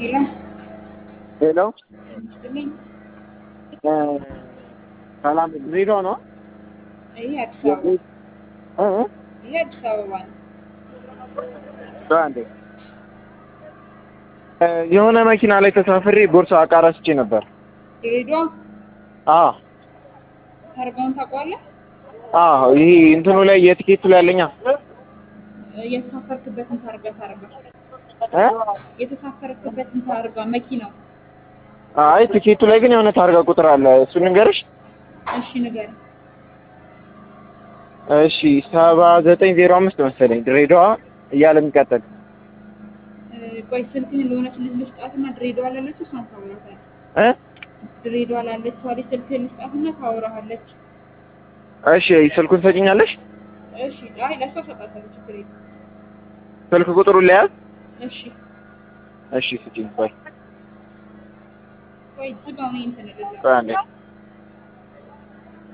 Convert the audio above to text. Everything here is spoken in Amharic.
ሄሎ ሄሎ ይመስልኝ ሰላም ድሬዳዋ ነው? ይሄ አዲስ አበባ እ? ይሄ አዲስ አበባ ነው። አንዴ እ የሆነ መኪና ላይ ተሳፍሬ ቦርሳ ዕቃ ረስቼ ነበር። ድሬዳዋ አዎ ታርጋውን ታውቀዋለህ? አዎ ይሄ እንትኑ ላይ የትኬቱ ላይ ያለኛ የተሳፈርክበትን ታርጋ ታርጋ እ? የተሳፈርክበትን ታርጋ መኪናው አይ ትኬቱ ላይ ግን የሆነ ታርጋ ቁጥር አለ። እሱን ንገርሽ። እሺ ንገረኝ። እሺ ሰባ ዘጠኝ ዜሮ አምስት መሰለኝ ድሬዳዋ እያለ የሚቀጥል እ፣ ቆይ ስልክህን ለሆነች ልጅ ልስጣትና ድሬዳዋ ላለችው እሷን ታወራታለህ። እ? ድሬዳዋ ላለችው ልጅ ስልክህን ልስጣትና ታወራሃለች። እሺ ስልኩን ሰጭኛለሽ? እሺ አይ ለእሷ እሰጣታለሁ፣ ችግር የለም። ስልክ ቁጥሩን ለያዝ። እሺ እሺ ስጭኝ። ቆይ ቆይ ዝጋው፣ እኔ እንትን እልልሃለሁ። ቆይ አንዴ